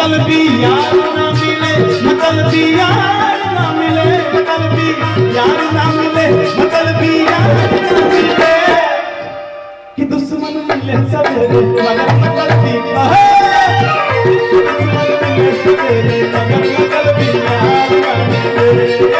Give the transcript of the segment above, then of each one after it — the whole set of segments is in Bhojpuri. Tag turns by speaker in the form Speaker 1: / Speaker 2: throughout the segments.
Speaker 1: मतलबी यार ना मिले मतलबी यार ना मिले मतलबी यार ना मिले मतलबी यार ना मिले कि दुश्मन मिले सवेरे मगर मतलबी अहे! दुश्मन मिले सवेरे मगर मतलबी यार ना मिले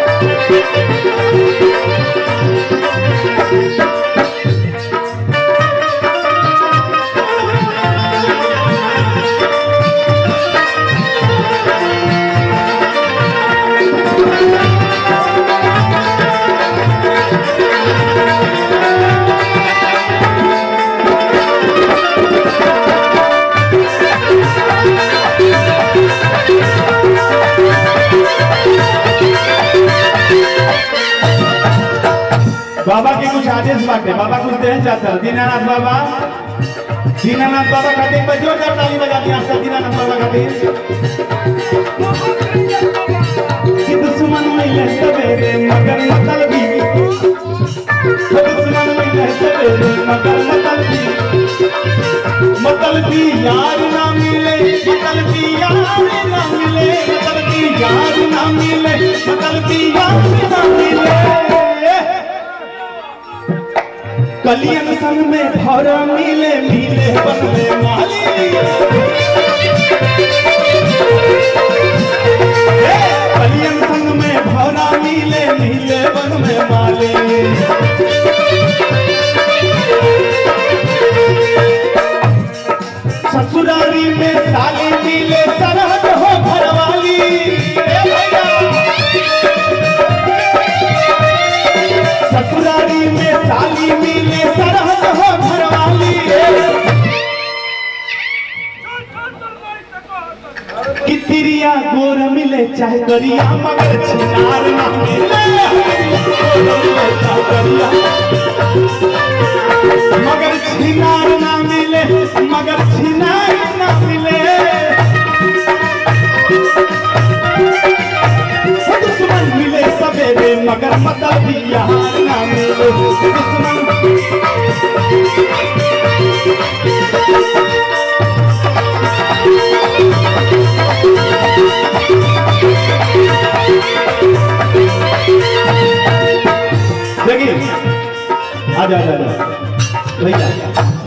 Speaker 1: बाबा के कुछ आदेश बाटे बाबा कुछ देना चाहता है दीनानाथ बाबा दीनानाथ बाबा खातिर बजो जब ताली बजा दिया सब दीनानाथ बाबा खातिर कि दुश्मन मिले सवेरे मगर मतलबी कि दुश्मन मिले सवेरे मगर मतलबी मतलबी यार ना मिले मतलबी यार ना मिले मतलबी यार ना मिले मतलबी यार ना मिले कलियन संग में भौरा मिले मिले बन में माली हे, कलियन संग में भौरा मिले मिले बन में माली ससुरारी में साली मिले सरहद हो घरवाली हे भैया ससुरारी में साली मिले सरहद हो घरवाली कि तिरिया गोर मिले चाहे करिया मगर छिनार ना मिले गोर मिले चाहे करिया मगर छिनार ना मिले मगर छिनार ना मिले दुश्मन मिले सवेरे मगर मतलब यार ना मिले दुश्मन देखिए आ जा आ जा, आ जा भैया